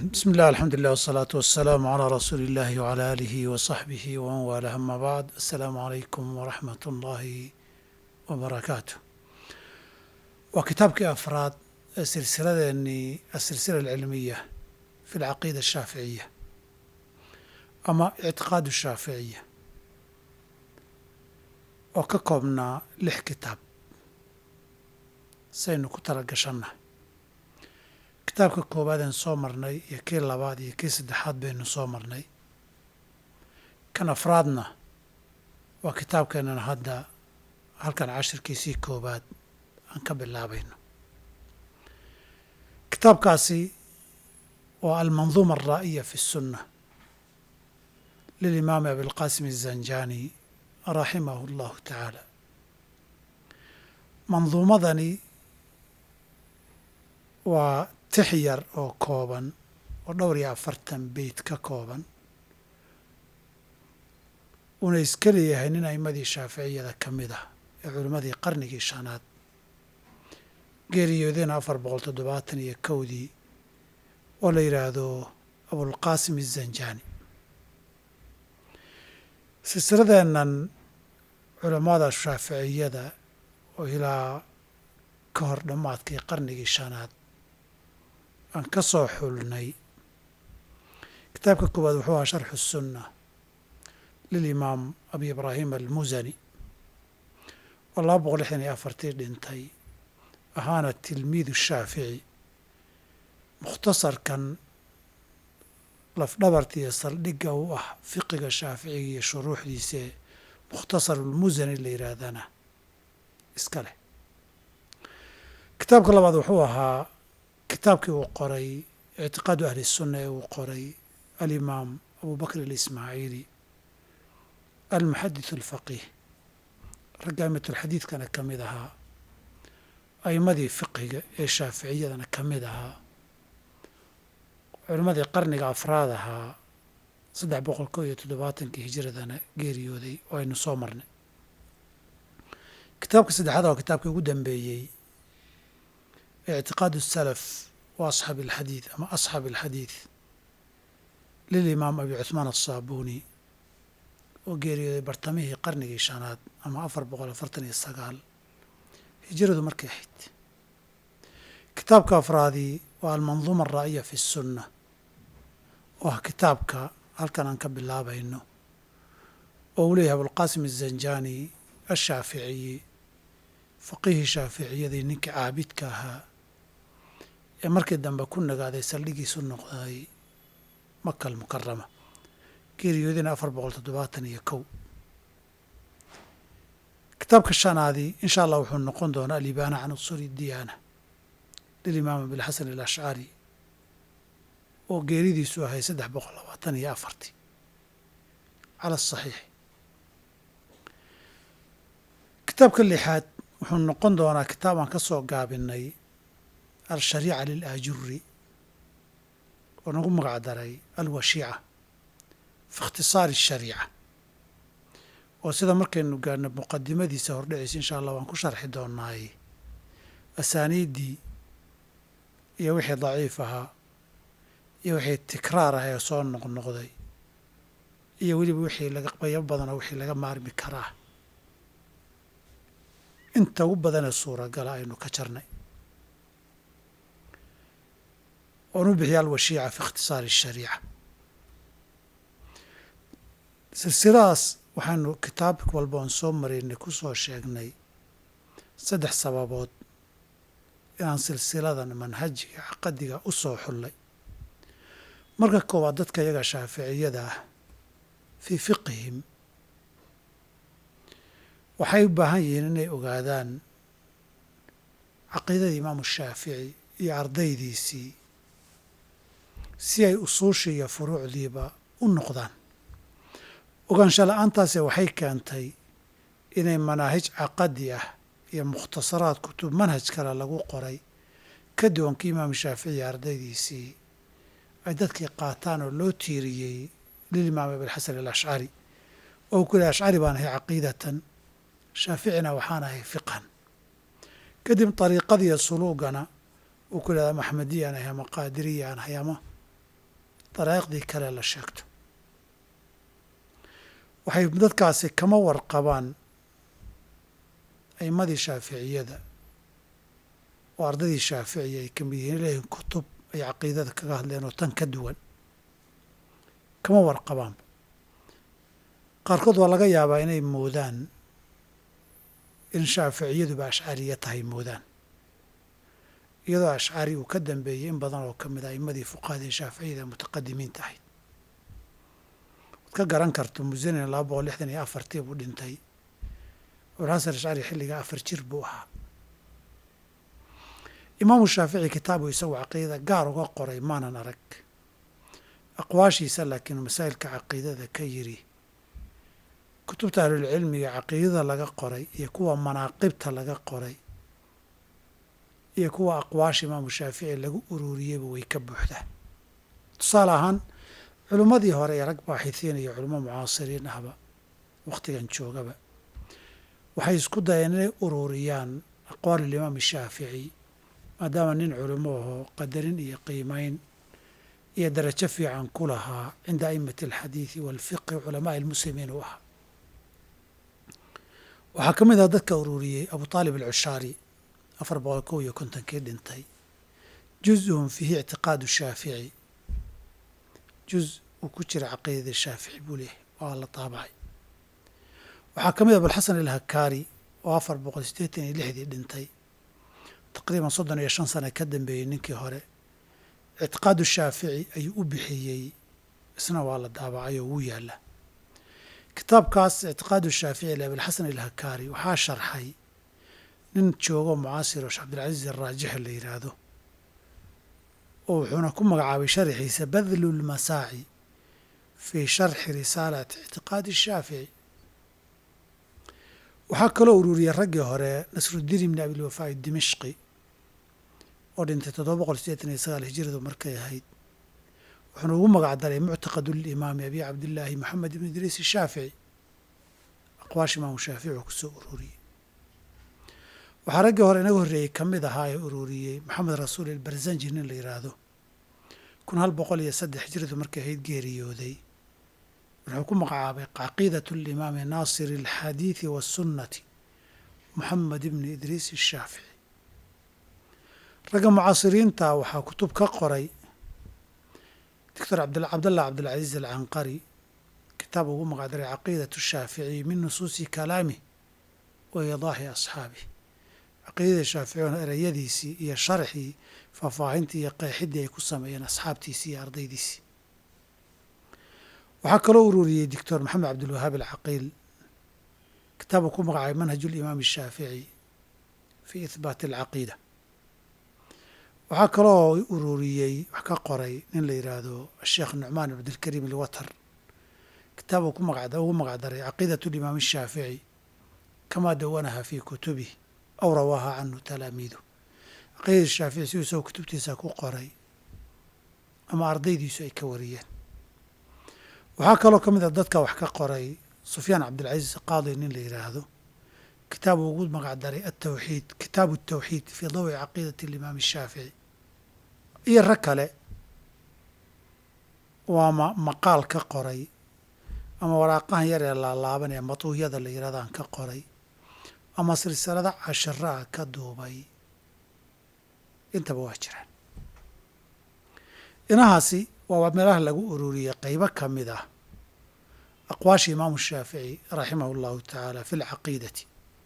بسم الله الحمد لله والصلاة والسلام على رسول الله وعلى آله وصحبه ومن والاه أما بعد السلام عليكم ورحمة الله وبركاته وكتابك أفراد السلسلة أني السلسلة العلمية في العقيدة الشافعية أما اعتقاد الشافعية وككبنا لح كتاب saynu ku tala gashanna kitaabka koowaadeen soo marnay iyo kii labaad iyo kii saddexaad baynu soo marnay kan afraadna waa kitaabkeenana hadda halkan cashirkiisii koowaad aan ka bilaabayno kitaabkaasi waa almanduuma alraa'iya fi الsunna lilimaami abilqaasim الzanjani raximahu اllahu tacaala manduumadani waa tix yar oo kooban oo dhowr iyo afartan beyt ka kooban uuna iska leeyahay nin a'imadii shaaficiyada ka mid ah ee culimmadii qarnigii shanaad geeriyoodina afar boqol toddobaatan iyo kowdii oo la yidhaahdo abulqaasim azanjani silsiladeennan culammada shaaficiyada oo ilaa ka hor dhammaadkii qarnigii shanaad aan ka soo xulnay kitaabka koowaad wuxuu ahaa sharxu الsunna lilimaam abi ibraahim almusani oo laba boqol lixdan iyo afartii dhintay ahaana tilmiid shaafici mukhtasarkan lafdhabarta iyo saldhigga u ah fiqiga shaaficiga iyo shuruuxdiisee mukhtasar ulmusani la yidhaahdana iska leh kitaabka labaad wuxuu ahaa kitaabkii uu qoray ictiqaadu ahli الsunna ee uu qoray alimaam abu bakr اlismaaciili almuxadith اlfaqiih ragga a'imatulxadiidkana ka mid ahaa a'imadii fiqiga ee shaaficiyadana ka mid ahaa culimmadii qarniga afraad ahaa saddex boqol kow iyo toddobaatankii hijiradana geeriyooday oo aynu soo marnay kitaabka saddexaad waa kitaabkii ugu dambeeyey ictiqaad الsalaf wa asxaabi alxadiid ama asxaabi alxadiid lilimaam abi cuثmaan aلsaabuni oo geeriyooday bartamihii qarnigii shanaad ama afar boqol afartan iyo sagaal hijiradu markay ahayd kitaabka afraadii waa almanduuma alraa'iya fi الsunna oo ah kitaabka halkan aan ka bilaabayno oo uu leeyahay abulqaasim الzanjani ashaaficiyi faqiihii shaaficiyadii ninkii caabidka ahaa ee markii dambe ku nagaaday saldhigiisu noqday maka almukarama geeriyoodina afar boqol toddobaatan iyo kow kitaabka shanaadii insha allah wuxuu noqon doonaa alibaana can usuli diyaana lilimaam abilxasan alashcari oo geeridiisu ahay saddex boqol labaatan iyo afartii cala asaxiix kitaabka lixaad wuxuu noqon doonaa kitaab aan ka soo gaabinay alshariica lilaajuri oo nagu magac daray alwashiica fi ikhtisaari ashariica oo sida markaynu gaarno muqadimadiisa hordhiciisa insha allah waan ku sharxi doonaay asaaniiddii iyo wixii daciif ahaa iyo wixii tikraar ah ee soo noqnoqday iyo weliba wixii laga qaybo badanoo wixii laga maarmi karaa inta ugu badanee suuragala aynu ka jarnay oon u bixiya alwashiica fi ikhtisaari ashariica silsiladaas waxaanu kitaab walba oon soo maraynay ku soo sheegnay saddex sababood inaan silsiladan manhajiga caqadiga u soo xullay marka koowaad dadka iyaga shaaficiyada ah fii fiqihim waxay u baahan yihiin inay ogaadaan caqiidadii imaamu shaafici iyo ardaydiisii si ay usuushii iyo furuucdiiba u noqdaan ogaansha la-aantaase waxay keentay inay manaahij caqadi ah iyo mukhtasaraad kutub manhaj kale lagu qoray ka duwankii imaamu shaafici iyo ardaydiisii ay dadkii qaataan oo loo tiiriyey lilimaam abilxasan alashcari oo ku lehy ashcari baan ahay caqiidatan shaaficina waxaan ahay fiqhan kadib dariiqadiiyo suluugana uu ku yidhahda maxmediyaan ahay ama qaadiriyaan ahay ama daraa'iqdii kale la sheegto waxay dadkaasi kama warqabaan a'imadii shaaficiyada oo ardaydii shaaficiya ay ka mid yihiin leeyihin kutub ay caqiidada kaga hadleen oo tan ka duwan kama warqabaanba qaarkood waa laga yaabaa inay moodaan in shaaficiyaduba ashcariya tahay moodaan iyadoo ashcari uu ka dambeeyey in badan oo ka mid a a'imadii fuqahadii shaaficiyada ee mutaqadimiinta ahayd waad ka garan karto musanin laba boqol lixdan iyo afartii buu dhintay abulxasan ashcari xilligaa afar jir buu ahaa imaamu shaafici kitaabu isagu caqiidada gaar uga qoray maanan arag aqwaashiisa laakiin masaa'ilka caqiidada ka yiri kutubta ahlulcilmiga caqiidada laga qoray iyo kuwa manaaqibta laga qoray iyo kuwa aqwaasha imaamu shaafici lagu ururiyeyba way ka buuxdaa tusaale ahaan culimmadii hore ee rag baaxithiin iyo culimo mucaasiriin ahba wakhtigan joogaba waxay isku dayeen inay ururiyaan aqwaalulimaam shaafici maadaama nin culimo ahoo qadarin iyo qiimayn iyo darajo fiican ku lahaa cinda a'immati alxadiidi waalfiqhi culamaa'i almuslimiin uu ahaa waxaa ka mid ah dadka ururiyey abu taalib alcushaari afar boqol kow iyo kontonkii dhintay juz-un fiihi ictiqaadu shaafici juz uu ku jira caqiidada shaafici buu leeyahay waa la taabacay waxaa ka mid ah abulxasan alhakaari oo afar boqol siddeetan iyo lixdii dhintay taqriiban soddon iyo shan sane ka dambeeyey ninkii hore ictiqaadu shaafici ayuu u bixiyey isna waa la daabacay oo wuu yaalla kitaabkaas ictiqaadu shaafici le abilxasan alhakaari waxaa sharxay nin joogo mucaasiro sheekh cabdilcaziiz araajixi la yidhaahdo oo wuxuuna ku magacaabay sharxiisa badlu lmasaaci fii sharxi risaalati ictiqaadi shaafici waxaa kaloo ururiyey raggii hore nasruddiin ibni abilwafaa'i dimishqi oo dhintay toddoba boqol sideetan iyo sagaal hijiradu markay ahayd wuxuuna ugu magac daray muctaqadu limaami abi cabdillaahi moxamed ibn idriis shaafici aqwaasha imaamu shaafici oo kusoo ururiyey waxaa raggii hore inaga horreeyey ka mid ahaa ee ururiyey maxamed rasuul ilbarzanji nin la yidhaahdo kun hal boqol iyo saddex hijiradu markay ahayd geeriyooday wuxuu ku magacaabay caqiidat limaami naasiri alxadiidi waasunnati moxamed ibni idriis ashaafici ragga mucaasiriinta waxaa kutub ka qoray doctor cabdallah cabdilcaziiz alcanqari kitaab ugu magacdaray caqiidat shaaficiy min nusuusi kalaamih wa idaahi asxaabih caqiidada shaafici oon ereyadiisii iyo sharxii faahfaahintii iyo qeexidii ay ku sameeyeen asxaabtiisii iyo ardaydiisii waxaa kaloo ururiyey doctor maxamed cabdilwahaab alcaqiil kitaabu ku magacaabay manhaju limaam ashaafici fii ihbaati alcaqiida waxaa kaloo ururiyey wax ka qoray nin la yidhaahdo asheekh nucmaan ibn abdilkariim alwatar kitaabuu ku maga ugu magacdaray caqiidat limaam ashaafici kamaa dawanaha fii kutubih aw rawaaha canhu talaamiidu caqiidada shaafici siduu isagoo kutubtiisa ku qoray ama ardaydiisu ay ka wariyeen waxaa kaloo ka mid a dadka wax ka qoray sufyaan cabdilcaziiz qaadi nin la yidhaahdo kitaabu ugu magacdaray atawxiid kitaabu atawxiid fii dawi caqiidati alimaam ashaafici iyo rag kale waa ma maqaal ka qoray ama waraaqahan yar ee laalaaban ee matuuhyada la yidhahdaan ka qoray ama silsilada casharaa ka duubay intaba waa jiraan inahaasi waa meelaha lagu ururiyey qeybo ka mid ah aqwaasha imaamu shaafici raximah allahu tacaala fi lcaqiidati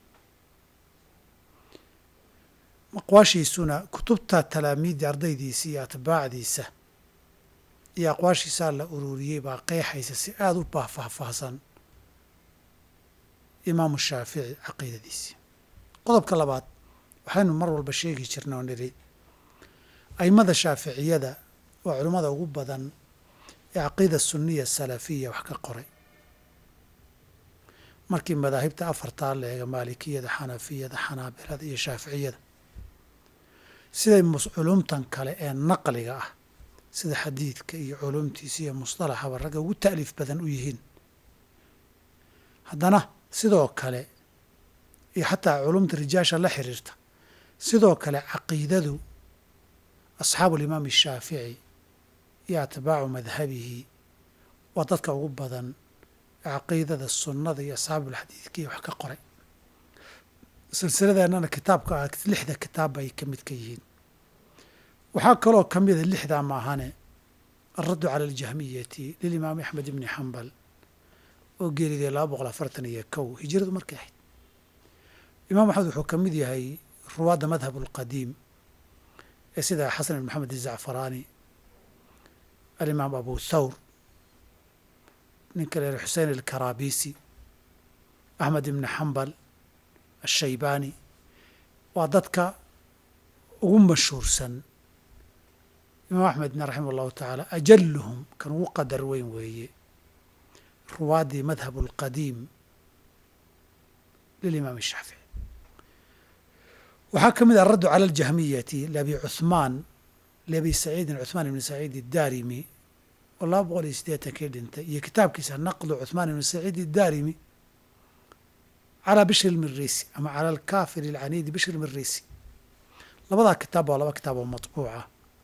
aqwaashiisuna kutubta talaamiidii ardaydiisa iyo atbaacdiisa iyo aqwaashiisaa la ururiyey baa qeexaysa si aada u faahfaahsan imaamu shaafici caqiidadiisii qodobka labaad waxaynu mar walba sheegi jirna oo nidhi aimada shaaficiyada waa culimmada ugu badan ee caqiida sunniya salafiya wax ka qoray markii madaahibta afartaa la eega maalikiyada xanafiyada xanaabilada iyo shaaficiyada siday culumtan kale ee naqliga ah sida xadiidka iyo culumtiisa iyo musطalaxaba ragga ugu ta'liif badan u yihiin haddana sidoo kale iyo xataa culumta rijaasha la xiriirta sidoo kale caqiidadu asxaabu alimaam ashaafici iyo atbaacu madhabihi waa dadka ugu badan caqiidada sunnada iyo asxaabulxadiidka iyo wax ka qoray silsiladeennana kitaabka ah lixda kitaab bay ka mid ka yihiin waxaa kaloo ka mida lixdaa maahane alraddu cala aljahmiyati lilimaami axmed ibni xambal oo geeriday laba boqol afartan iyo kow hijiradu markay ahayd imaam axmed wuxuu ka mid yahay ruwaadda madhab alqadiim ee sida xasan ibn maxamed izacfaraani alimaam abu thawr ninka leer xusein alkarabisi axmed ibni xambal ashaybaani waa dadka ugu mashhuursan imaam axmedna raximah allahu tacaala ajaluhum kan ugu qadar weyn weeye ruwaaddii madhab alqadiim lilimaam shaafici waxaa ka mid ah araddu cala aljahmiyati liabi cuhmaan liabi saciidin cuhmaan ibni saciid iddaarimi oo laba boqol iyo siddeetankii dhintay iyo kitaabkiisa naqdu cuhmaan ibni saciid iddaarimi calaa bishri lmirisi ama cala alkaafir alcaniidi bishri lmirisi labadaa kitaab waa laba kitaab oo matbuuca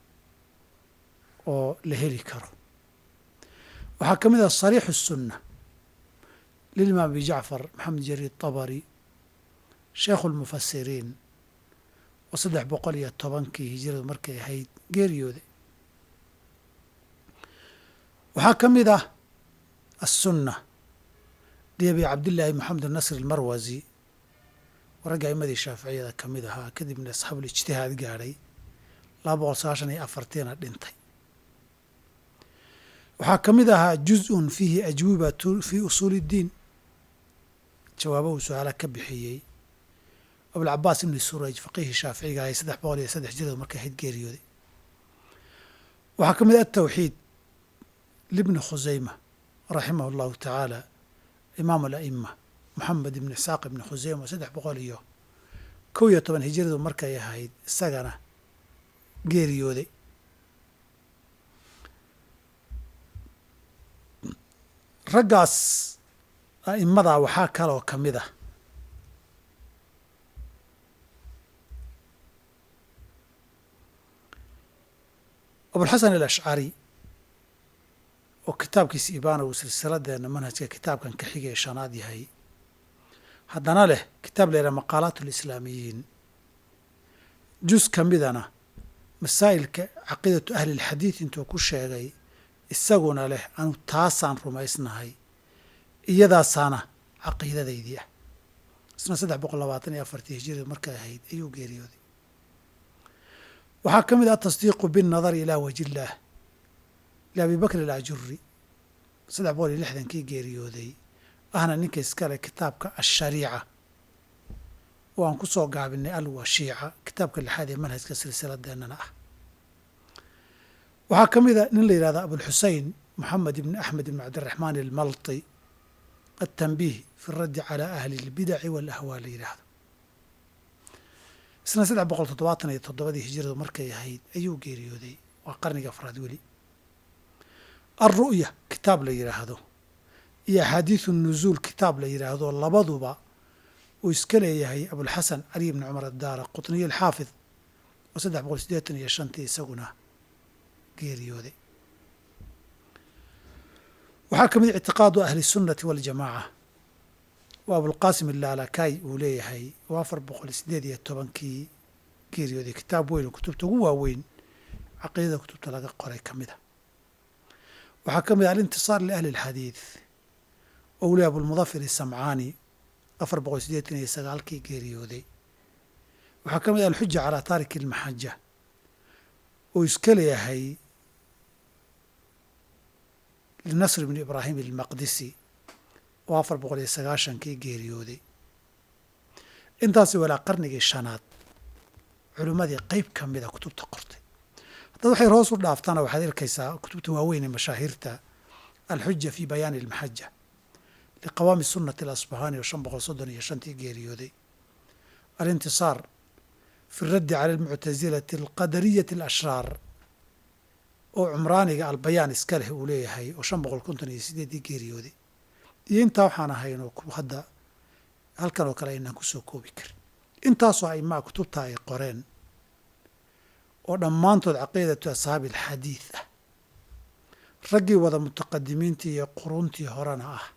oo la heli karo waxaa ka mid ah sariixu الsunna lilimaam abi jacfar maxamed jariid طabari sheikhu اlmufasiriin oo saddex boqol iyo tobankii hijiradu markay ahayd geeriyooda waxaa ka mid ah aلsunna liabi cabdillaahi maxamed nasr almarwasi oo ragga aimadii shaaficiyada ka mid ahaa kadibna asxaabulijtihaad gaadhay laba boqol sagaashan iyo afartiina dhintay waxaa ka mid ahaa juz-un fiihi ajwibatu fii usuuli اddiin jawaaba uu su-aala ka bixiyey abulcabaas ibni suraj faqiihii shaaficiga ahay saddex boqol iyo saddex jiradu markay ahayd geeriyooday waxaa ka mid ah atawxiid libni khusayma raximah اllahu tacaala imaam ala'ima moxamed ibni isxaaq ibni khuseyma saddex boqol iyo kow iyo toban hijiradu markay ahayd isagana geeriyooday raggaas a'immadaa waxaa kaloo ka mid ah abulxasan alashcari oo kitaabkiisa ibaana uu silsiladeenna manhajka kitaabkan ka xigay ee shanaad yahay haddana leh kitaab la yidhaha maqaalaat alislaamiyiin jus ka midana masaa'ilka caqiidatu ahli lxadiid intuu ku sheegay isaguna leh anu taasaan rumaysnahay iyadaasaana caqiidadaydii ah isna saddex boqol labaatan iyo afartii hijirada markay ahayd ayuu geeriyooday waxaa ka mid ah atasdiiqu binnadari ilaa waji illaah liabi bakr alajuri saddex boqol iyo lixdankii geeriyooday ahna ninka iskale kitaabka ashariica oo aan ku soo gaabinay alwashiica kitaabka lixaad ee manhajka silsiladeennana ah waxaa ka mid a nin la yidhahda abulxusein moxamed ibni axmed ibni cabdiraxmaan almalti altanbiih fi raddi calaa ahli اlbidaci walahwaa la yidhaahdo isna saddex boqol toddobaatan iyo toddobadii hijiradu markay ahayd ayuu geeriyooday waa qarniga afraad weli alru'ya kitaab la yidhaahdo iyo axaadiisu nuzuul kitaab la yidhaahdo labaduba uu iska leeyahay abulxasan cali bni cumar addaara qutniye alxaafid oo saddex boqol siddeetan iyo shantii isaguna geeriyooday waxaa ka mid ictiqaadu ahli sunnati waljamaaca oo abulqaasim ilaalakaay uu leeyahay oo afar boqol siddeed iyo tobankii geeriyooday kitaab weyn oo kutubta ugu waaweyn caqiidada kutubta laga qoray ka mid a waxaa ka mid ah alintisaar liahli alxadiid oo uu leeyahy abulmudafir isamcaani afar boqol siddeetan iyo sagaalkii geeriyooday waxaa ka mid ah alxuja calaa taariki almaxaja oo iska leeyahay linasr bni ibraahim almaqdisi oo afar boqol iyo sagaashankii geeriyooday intaasi walaa qarnigii shanaad culimmadii qeyb ka mida kutubta qortay haddaad waxay hoos u dhaaftana waxaad arkaysaa kutubta waaweyn ee mashaahiirta alxuja fi bayaani almaxaja liqawaami sunnati alasbahaani oo shan boqol soddon iyo shantii geeriyooday alintisaar fi raddi cala almuctasilati alqadariyati alashraar oo cumraaniga albayaan iska leh uu leeyahay oo shan boqol konton iyo sideeddii geeriyooday iyo intaa waxaan ahaynoo hadda halkan oo kale aynaan kusoo koobi karin intaasoo aimaa kutubta ay qoreen oo dhammaantood caqiidatu ashaabi alxadiid ah raggii wada mutaqadimiintii iyo quruuntii horena ah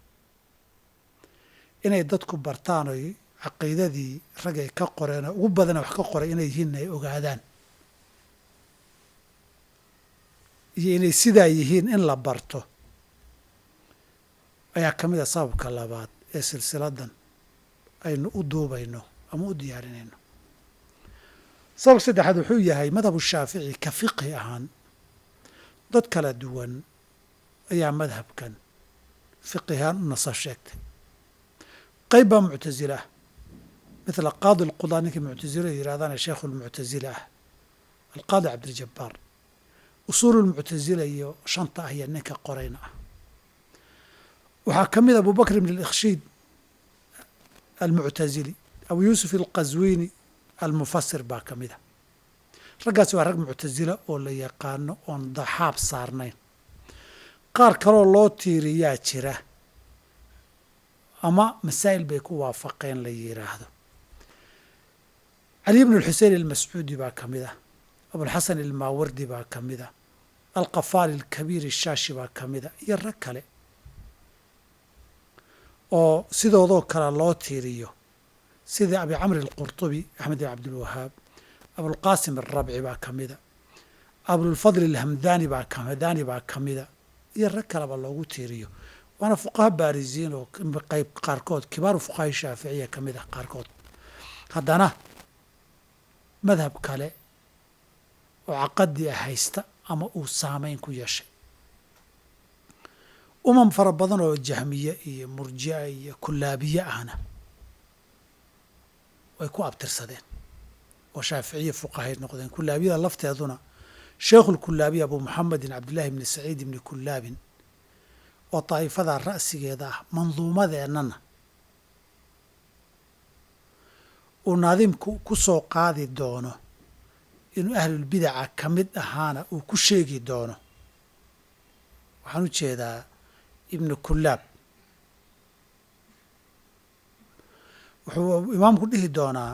inay dadku bartaan oy caqiidadii rag ay ka qoreen oo ugu badana wax ka qoray inay yihiin ay ogaadaan iyo inay sidaa yihiin in la barto ayaa ka mid a sababka labaad ee silsiladan aynu u duubayno ama u diyaarinayno sababka saddexaad wuxuu yahay madhabu shaafici ka fiqhi ahaan dad kala duwan ayaa madhabkan fiqihaan u nasa sheegtay qayb baa muctasile ah mithla qaadi alqudaa ninkii muctasile yidhahdana sheekhu lmuctasile ah alqaadi cabdiljabbaar usuulu lmuctasila iyo shanta ah iyo ninka qorayna ah waxaa ka mid abu bakr ibn alikhshiid almuctasili abu yuusuf alqaswiini almufasir baa ka mid a raggaasi waa rag muctasila oo la yaqaano oon daxaab saarnayn qaar kaloo loo tiiriyaa jira ama masaa'il bay ku waafaqeen la yidhaahdo cali ibn alxusein almascuudi baa ka mid ah abulxasan almaawardi baa ka mid a alqafaali alkabiir ashaashi baa ka mid a iyo rag kale oo sidoodoo kale loo tiiriyo sida abi camri alqurtubi axmed ibn cabdilwahaab abulqaasim alrabci baa ka mida abulfadl alhamdani baa hamdani baa ka mida iyo rag kaleba loogu tiiriyo waana fuqaha baarisiin oo qayb qaarkood kibaaru fuqaha shaaficiya ka mid ah qaarkood haddana madhab kale oo caqadi ah haysta ama uu saameyn ku yeeshay umam fara badan oo jahmiye iyo murji'a iyo kulaabiye ahna way ku abtirsadeen oo shaaficiye fuqahay noqdeen kulaabiyada lafteeduna sheekhu lkulaabiya abu muxamedin cabdillahi bni saciid ibni kulaabin oo daa'ifada ra'sigeeda ah manduumadeennana uu naadiimku ku soo qaadi doono inuu ahlulbidaca ka mid ahaana uu ku sheegi doono waxaan u jeedaa ibnu kulaab wuxuu imaamku dhihi doonaa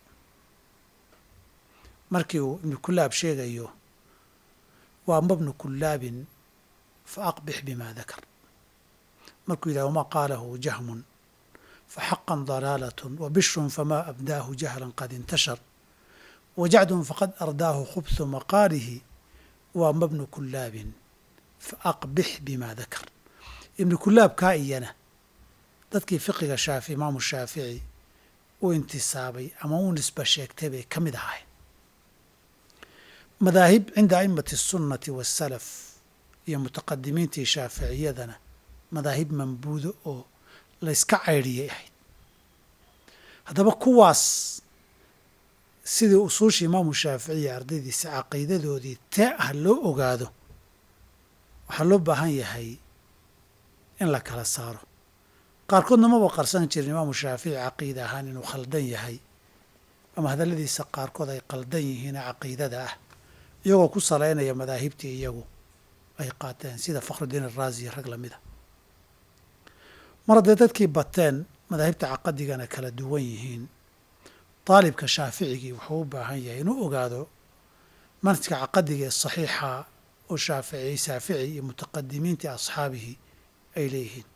markii uu ibnu kulaab sheegayo wa ama bnu kulaabin fa aqbix bima dakar markuu yidhah wama qaalahu jahmun faxaqan dalaalatun wabishrun fama abdaahu jahlan qad intashar wajacdun faqad ardaahu khubthu maqaalihi wa ama bnu kulaabin fa aqbix bima dakar ibnu kulaabkaa iyana dadkii fiqiga shaafi imaamu shaafici u intisaabay ama u nisba sheegtay bay ka mid ahayn madaahib cinda a'immati asunnati waasalaf iyo mutaqadimiintii shaaficiyadana madaahib mambuudo oo layska caydhiyay ahayd haddaba kuwaas sidii usuushii imaamu shaaficiya ardaydiisa caqiidadoodii tee ah loo ogaado waxaa loo baahan yahay in la kala saaro qaarkoodna maba qarsan jirin imaamu shaafici caqiida ahaan inuu khaldan yahay ama hadalladiisa qaarkood ay qaldan yihiin caqiidada ah iyagoo ku salaynaya madaahibtii iyagu ay qaateen sida fakhrudiin araazi rag lamida mar hadday dadkii bateen madaahibta caqadigana kala duwan yihiin daalibka shaaficigii wuxuu u baahan yahay inuu ogaado manhajka caqadiga ee saxiixa oo shaafici shaafici iyo mutaqadimiintii asxaabihii ay leeyihiin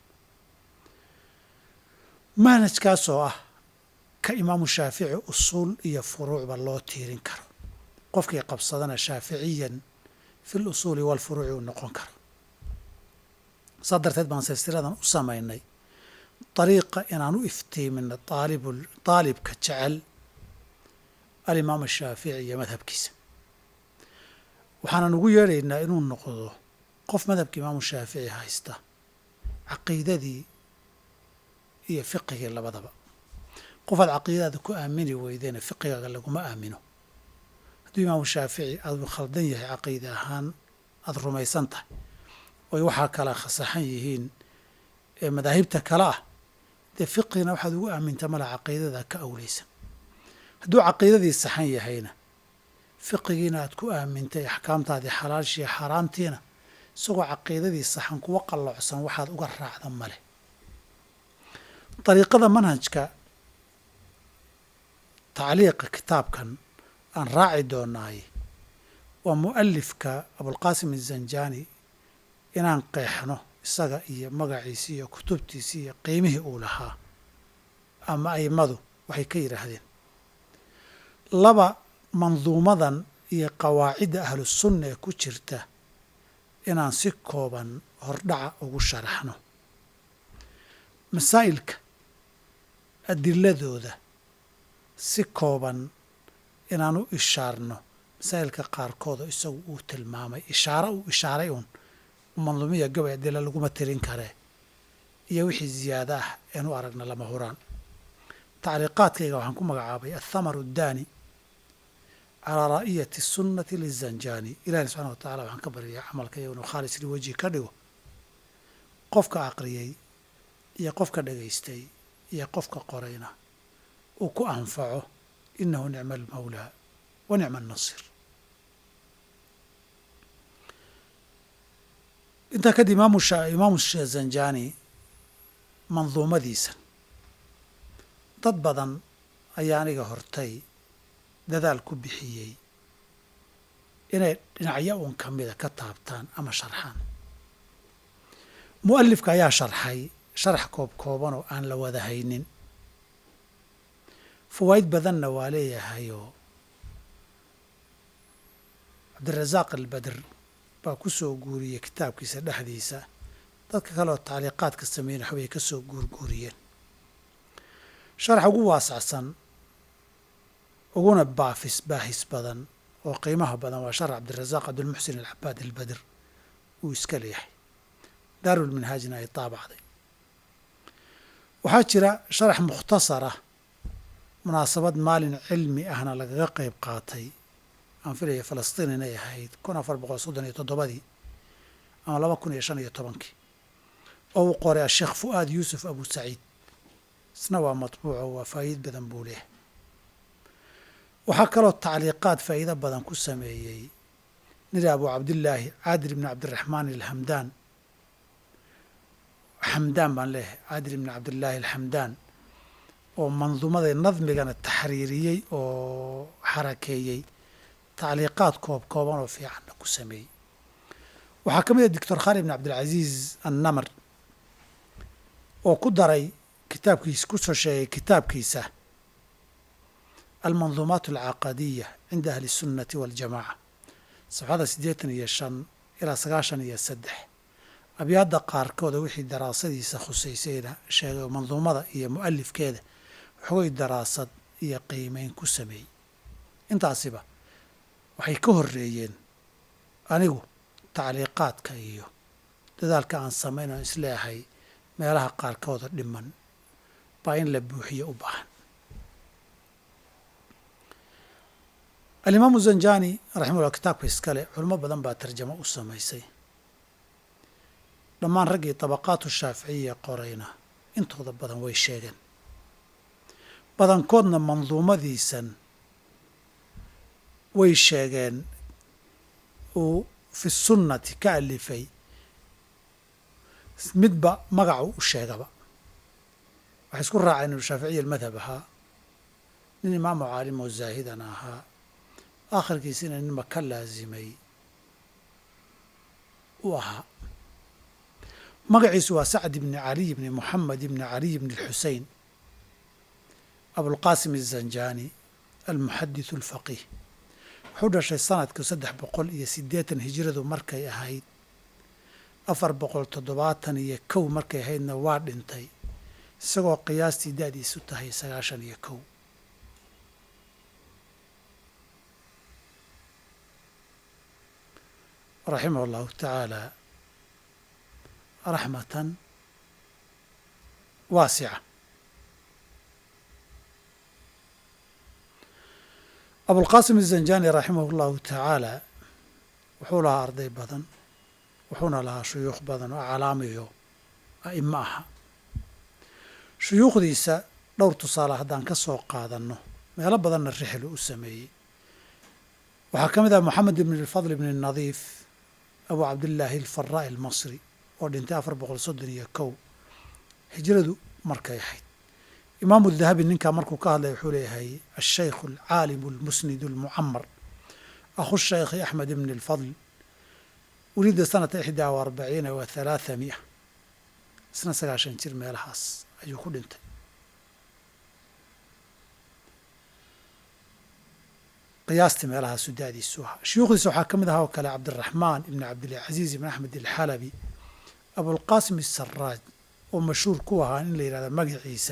manhajkaas oo ah ka imaamu shaafici usuul iyo furuucba loo tiirin karo qofkii qabsadana shaaficiyan fi lusuuli walfuruuci uu noqon karo saa darteed baan silsiladan u samaynay dariiqa inaan u iftiimino aalib daalibka jecel alimaam ashaafici iyo madhabkiisa waxaanan ugu yeedhaynaa inuu noqdo qof madhabka imaamu shaafici haysta caqiidadii iyo fiqigii labadaba qofaad caqiidadaada ku aamini weydena fiqigaaga laguma aamino hadduu imaamu shaafici aadu khaldan yahay caqiida ahaan aada rumaysan tahay oy waxaa kala khasaxan yihiin ee madaahibta kale ah dee fiqigna waxaad ugu aaminta mala caqiidada ka awleysan hadduu caqiidadii saxan yahayna fiqigiina aad ku aamintay axkaamtaadii xalaashiiyo xaaraamtiina isagoo caqiidadii saxan kuwa qalloocsan waxaad uga raacda male dariiqada manhajka tacliiqa kitaabkan aan raaci doonaay waa mu'alifka abulqaasim azanjani inaan qeexno isaga iyo magaciisi iyo kutubtiisi iyo qiimihii uu lahaa ama aimadu waxay ka yidhaahdeen laba manduumadan iyo qawaacidda ahlusunna ee ku jirta inaan si kooban hordhaca ugu sharaxno masaa'ilka adiladooda si kooban inaan u ishaarno masaa'ilka qaarkood oo isagu uu tilmaamay ishaaro uu ishaaray uun manduumiya gabay adila laguma tirin karee iyo wixii ziyaado ah een u aragna lama huraan tacriiqaadkayga waxaan ku magacaabay athamaru addaani calaa raa'iyati sunnati lizanjani ilahina subxana wa tacala waxaan ka baryayaa camalka iyo inuu khaalis liwajhi ka dhigo qofka aqriyey iyo qofka dhegaystay iyo qofka qorayna uu ku anfaco inahu nicma almawlaa wa nicma annasir intaa kadib imaamu imaamu zanjani manduumadiisa dad badan ayaa aniga hortay dadaal ku bixiyey inay dhinacyo uun ka mida ka taabtaan ama sharxaan mu'alifka ayaa sharxay sharax koob koobanoo aan la wada haynin fawaa'id badanna waa leeyahayoo cabdirasaaq albadr baa ku soo guuriyey kitaabkiisa dhexdiisa dadka kale oo tacliiqaadka sameeyeen waxbay ka soo guurguuriyeen sharax ugu waasacsan uguna baafis baahis badan oo qiimaha badan waa sharax cabdirasaaq cabdilmuxsin alcabaad albadr uu iska leeyahay daarulminhaajna ay taabacday waxaa jira sharax mukhtasarah munaasabad maalin cilmi ahna lagaga qayb qaatay aan filaya falastiin inay ahayd kun afar boqol soddon iyo toddobadii ama laba kun iyo shan iyo tobankii oo uu qoray asheekh fu'aad yuusuf abu saciid isna waa matbuuco waa faa'iid badan buu leehay waxaa kaloo tacliiqaad faa'iido badan ku sameeyey niri abu cabdillaahi caadir ibni cabdiraxmaan alhamdaan xamdaan baan leeyahay caadir ibni cabdillaahi alxamdaan oo manduumada nadmigana taxriiriyey oo xarakeeyey tacliiqaad koob kooban oo fiicanna ku sameeyey waxaa ka mid ah doctor khaalid ibn cabdilcaziiz annamar oo ku daray kitaabkiisa ku soo sheegay kitaabkiisa almanduumaat alcaqadiya cinda ahli sunnati waاljamaca sabxada siddeetan iyo shan ilaa sagaashan iyo saddex abyaadda qaarkooda wixii daraasadiisa khusaysayna sheegay oo manduumada iyo mu'alifkeeda waxoogay daraasad iyo qiimeyn ku sameeyey intaasiba waxay ka horreeyeen anigu tacliiqaadka iyo dadaalka aan samayn oon isleeyahay meelaha qaarkooda dhiman baa in la buuxiyo u baahan alimaamu zanjani raximahullah kitaabka iskale culimo badan baa tarjamo u samaysay dhammaan raggii tabaqaatu shaaficiya qorayna intooda badan way sheegeen badankoodna manduumadiisan way sheegeen uu fi sunnati ka alifay midba magacu u sheegaba waxay isku raaceen inuu shaaficiya almadhab ahaa nin imaamu caalim oo zaahidana ahaa aakhirkiisina ninba ka laasimay u ahaa magaciisu waa sacd ibni caliy ibni moxamed ibni caliy ibni alxusein abulqaasim azanjani almuxadithu alfaqiih wuxuu dhashay sanadku saddex boqol iyo siddeetan hijiradu markay ahayd afar boqol toddobaatan iyo kow markay ahaydna waa dhintay isagoo qiyaastii da'diisu tahay sagaashan iyo kow raximah allahu tacaala raxmatan waasica abulqaasim azanjani raximah allahu tacaala wuxuu lahaa arday badan wuxuuna lahaa shuyuukh badan oo calaamiyo a'imo aha shuyuukhdiisa dhowr tusaale haddaan ka soo qaadanno meelo badanna rixlu u sameeyey waxaa ka mid ah moxamed ibn alfadl ibn nadiif abu cabdillaahi alfaraa'i almasri oo dhintay afar boqol soddon iyo kow hijradu markay ahayd imaamu dahabi ninkaa markuu ka hadlaya wuxuu leeyahay ashaykhu alcaalimu almusnidu almucamar akhu shaykhi axmed ibn alfadl wulida sanata ixdaa wa arbaciina wa halaatha mi'a isna sagaashan jir meelahaas ayuu ku dhintay qiyaastii meelahaasu da-diisu ahaa shuyuukhdiisa waxaa ka mid ahaa oo kale cabdiraxmaan ibni cabdilcaziiz ibn axmed alxalabi abulqaasim asaraaj oo mashhuur ku ahaa in la yidhahda magaciisa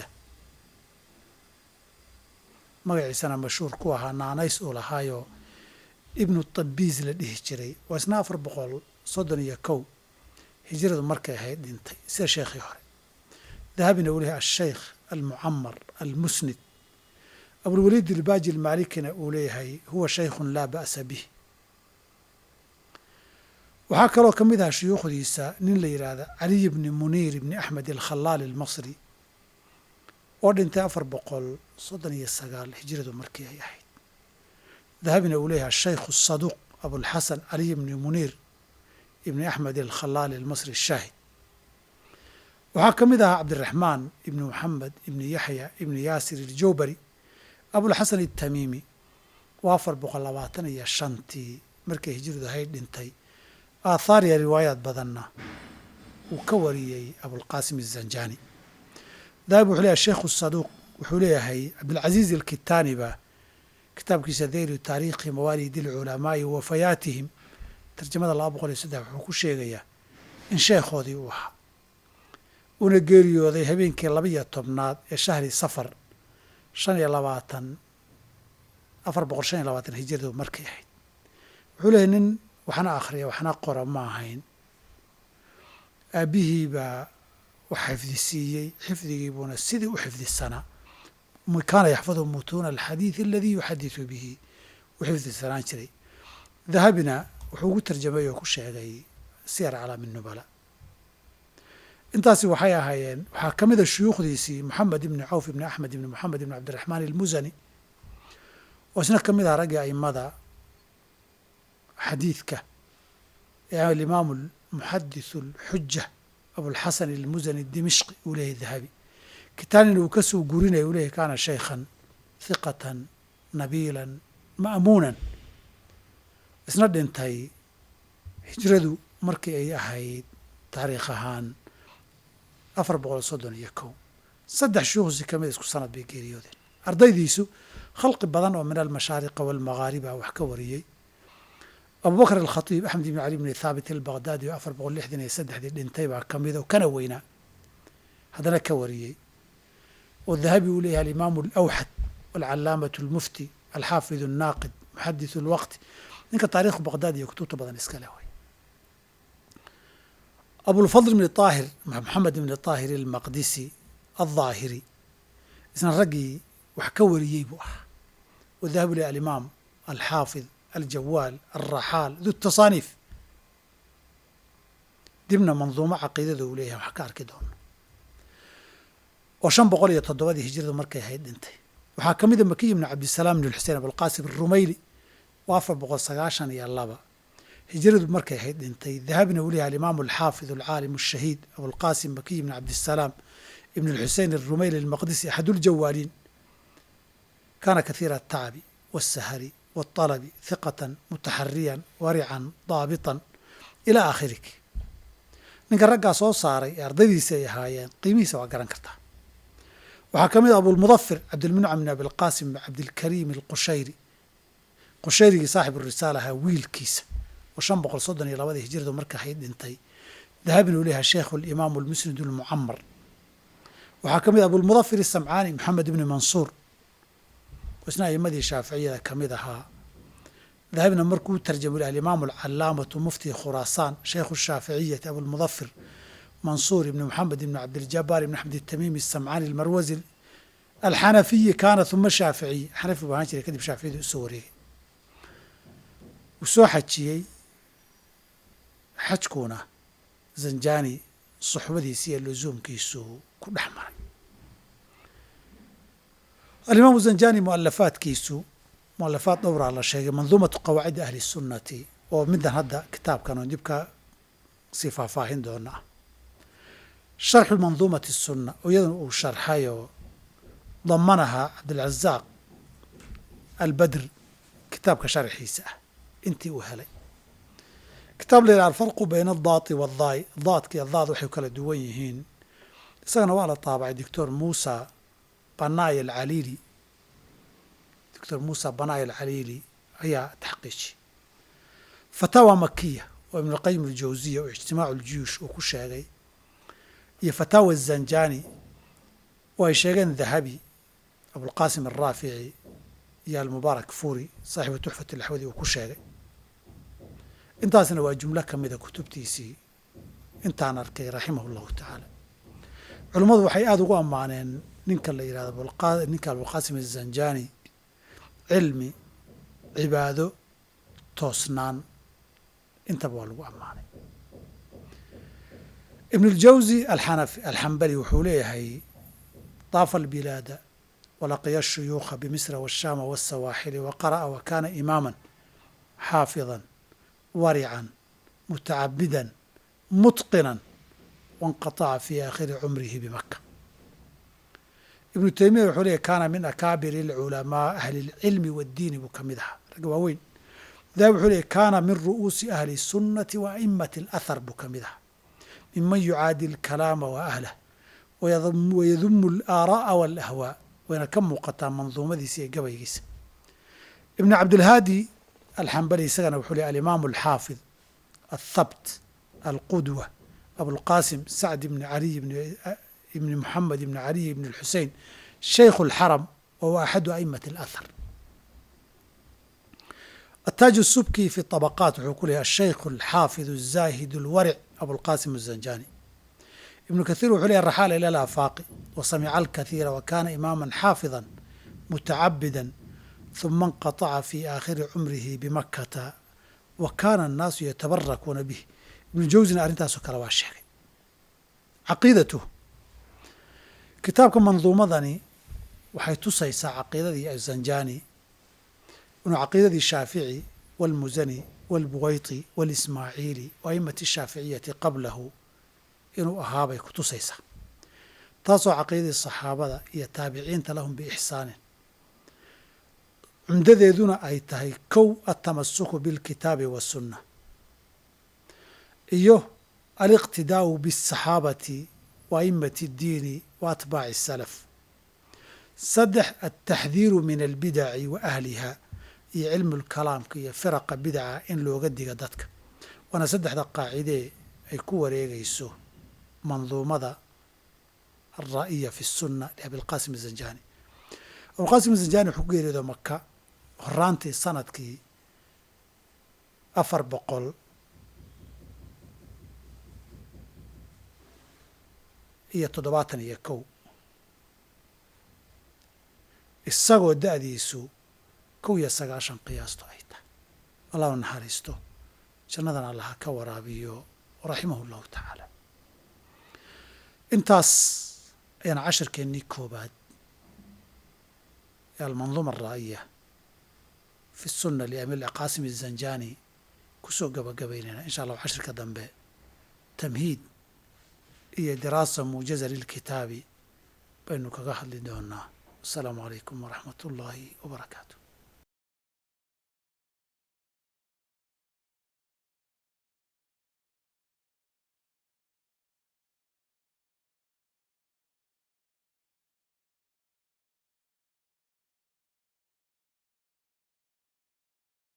magaciisana mashhuur ku ahaa naanays uu lahaayoo ibnu tabiis la dhihi jiray waa isna afar boqol soddon iyo kow hijradu markay ahayd dhintay sida sheekhii hore dahabina uu leeyahay asheykh almucamar almusnid abulwaliid ilbaaji ilmaalikina uu leeyahay huwa shaykhun laa ba'sa bih waxaa kaloo ka mid ahaa shuyuukhdiisa nin la yidhaahda caliy bni muniir ibni axmed alkhalaal almasri oo dhintay afar boqol soddon iyo sagaal hijradu markii ay ahayd dahabina uu leeyahay ashaykhu asaduuq abulxasan caliy bni muniir ibni axmed alkhalaal almasri ashaahid waxaa ka mid ahaa cabdiraxmaan ibni moxamed ibni yaxya ibni yaasir iljowbari abulxasan itamiimi waa afar boqol labaatan iyo shantii markay hijradu ahayd dhintay aathaar iyo riwaayaad badanna uu ka wariyey abulqaasim azanjani dahab wuxuu leeyahay sheikhu saduuq wuxuu leeyahay cabdilcaziiz alkitaani baa kitaabkiisa dayru taariikhi mawaalidi alculamaa'i wa wafayaatihim tarjamada laba boqol iyo saddex wuxuu ku sheegayaa in sheekhoodii uu ahaa uuna geeriyooday habeenkii laba iyo tobnaad ee shahri safar shan iyo labaatan afar boqol shan iyo labaatan hijradu markay ahayd wuxuu leeyahy nin waxna akhriya waxna qora ma ahayn aabbihii baa wax xifdisiiyey xifdigii buuna sidii u xifdisanaa kaana yaxfadu mutuuna alxadiid aladii yuxadisu bihi u xifdisanaan jiray dahabina wuxuu ugu tarjamay oo ku sheegay siyar calaami nubala intaasi waxay ahaayeen waxaa ka mid a shuyuukhdiisii moxamed ibni cawf ibni axmed ibni moxamed ibni cabdiraxmaan almusani oo isna ka mid aha raggii aimada xadiidka ee alimaamu almuxadithu alxuja abulxasan almusani dimishqi uu leeyahy dahabi kitaanina uu ka soo gurinaya uu leeyahy kaana shaykhan hiqatan nabiilan ma'muunan isna dhintay hijradu markii ay ahayd taariikh ahaan afar boqol soddon iyo kow saddex shuyuukhsi ka mid isku sanad bay geeriyoodeen ardaydiisu khalqi badan oo min almashaariqa waalmaghaariba wax ka wariyey abubakr alkhatiib axmed ibni cali bni thaabit albaqdaadi oo afar boqol lixdan iyo saddexdii dhintay baa ka mid oo kana weynaa haddana ka wariyey oo dahabi uu leeyahay alimaamu alawxad walcalaamatu almufti alxaafid alnaaqid muxadithu alwaqti ninka taarikhu baqdaad iyo kutubta badan iska leh way abulfadl ibni aahir moxamed ibni aahir almaqdisi aldaahiri isna raggii wax ka wariyey buu ahaa oo dahabu leeyahy alimaam alxaafid aljawaal alraxaal du tasaaniif dibna manduumo caqiidada uu leeyahay wax ka arki doono oo shan boqol iyo toddobadii hijradu markay ahayd dhintay waxaa ka mid a makiy ibni cabdisalaam ibn xusein abulqaasim arumayli oo afar boqol sagaashan iyo laba hijradu markay ahayd dhintay dahabina uu leeyahay alimaamu alxaafid alcaalim ashahiid abulqaasim makiy ibni cabdisalaam ibn alxusein alrumayli almaqdisi axaduljawaaliin kaana kathiira atacabi waasahari waalabi hiqatan mutaxariyan warican daabitan ilaa aakhirik ninka raggaa soo saaray ee ardaydiisi ay ahaayeen qiimihiisa waa garan kartaa waxaa ka mid a abulmudafir cabdilmuncam bn abilqaasim cabdilkariim alqushayri qushayrigii saaxibu risaala ahaa wiilkiisa oo shan boqol soddon iyo labadii hijradu marka ahayd dhintay dahabina uu leeyahay sheikhu alimaamu almusnid almucamar waxaa ka mid a abulmudafir isamcaani maxamed ibni mansuur isna aimadii shaaficiyada ka mid ahaa dahabina markuu tarjamay alimaamu alcalaamatu mufti khuraasaan shaykhu shaaficiyati abulmudafir mansuur ibni moxamed ibni cabdiljabaar ibni axmed itamiimi asamcaani almarwazi alxanafiyi kaana uma shaaficiy xanafi buu ahaan jiray kadib shaaficiyadu usoo wareegay wuu soo xajiyey xajkuuna zanjani suxbadiisi iyo lusuumkiisu ku dhex maray alimaamu zanjani mualafaadkiisu mualafaad dhowraa la sheegay manduumatu qawaacidi ahli sunnati oo middan hadda kitaabkan oo dibka sii faahfaahin doona ah sharxu manduumati sunna oo iyaduna uu sharxayoo damanaha cabdilcazaaq albadr kitaabka sharxiisa ah intii uu helay kitaab la yidhaha alfarqu bayna addaati waaddaai daadka iyo daad waxay kala duwan yihiin isagana waa la taabacay doctor muusa banaay alcaliili doctor muusa banaay alcaliili ayaa taxqiiji fataawa makiya oo ibnulqayim aljawsiya oo ijtimaacu ljuyuush uu ku sheegay iyo fataawa zanjani oo ay sheegeen dahabi abulqaasim alraafici iyo almubaarak furi saaxibu tuxfat alaxwadi uu ku sheegay intaasna waa jumlo ka mida kutubtiisii intaan arkay raximah llahu tacaala culummadu waxay aada ugu ammaaneen ninka la yidhahdo ninka abulqaasim azanjani cilmi cibaado toosnaan intaba waa lagu ammaanay ibn اljawzi alxanafi alxambali wuxuu leeyahay daafa albilaada walaqiya الshuyuukha bimisra wالshama wالsawaaxili waqara'a wakana imaama xaafida warican mutacabidan mutqina wanqaطaca fi aakhiri cumrihi bimaka ibnu teymiya wuxuu leeyahy kaana min akaabiri اlculamaa ahli اlcilmi waاddiini buu ka mid ahaa ragga waaweyn dahabi wuxuu leeyahy kaana min ru'uusi ahli الsunnati wa aimati اlathar buu ka mid ahaa miman yucaadi alkalaama wa ahlah wayadumu alaara'a walahwaa wayna ka muuqataa manduumadiisa iyo gabaygiisa ibn cabdilhaadi alxambali isagana wuxuu lehy alimaamu alxaafid althabt alqudwa abulqaasim sacd ibni caliy ibni muxamed ibni caliy ibni alxusein shaykhu alxaram wa huwa axadu aimati alathar ataaj subki fi طabaqaat wuxuu ku leeyahy ashaykhu alxaafid الzaahid اlwaric abulqaasim الzanjani ibnu kathiir wuxuu leeyahy raxaala ila alaafaaqi wa samica alkathiira wa kana imaama xaafida mutacabida huma انqaطaca fi aakhiri cumrihi bimakata wa kana الnaasu yatabarakuuna bih ibnu jawsina arrintaasoo kale waa sheegay caqiidatuh kitaabka manduumadani waxay tusaysaa caqiidadii azanjani inuu caqiidadii shaafici wاlmusani wاlbuwayti wاlismaaciili wa aimati shaaficiyati qablahu inuu ahaabay ku tusaysaa taasoo caqiidadii saxaabada iyo taabiciinta lahum biixsaanin cumdadeeduna ay tahay kow altamasuku biاlkitaabi waالsunna iyo aliqtidaa'u biالsaxaabati wa aimati اddiini wa atbaaci الsalaf saddex altaxdiiru min albidaci wa ahliha iyo cilmu lkalaamka iyo firaqa bidaca in looga diga dadka waana saddexda qaacidee ay ku wareegayso manduumada alraa'iya fi sunna liabilqaasim azanjani abulqaasim azanjani wuxuu ku geeriyooda maka horaantii sanadkii afar boqol iyo toddobaatan iyo kow isagoo da'diisu kow iyo sagaashan qiyaasto ay tahay allahu naxariisto jannadan allaha ka waraabiyo raximahu llahu tacaala intaas ayaana cashirkeennii koobaad ee almanduuma araa'iya fi sunna liamil qaasim azanjani kusoo gabagabaynayna insha allahu cashirka dambe tamhiid iyo diraasa muujaza lilkitaabi baynu kaga hadli doonaa asalaamu calaykum waraxmat ullaahi wabarakaatu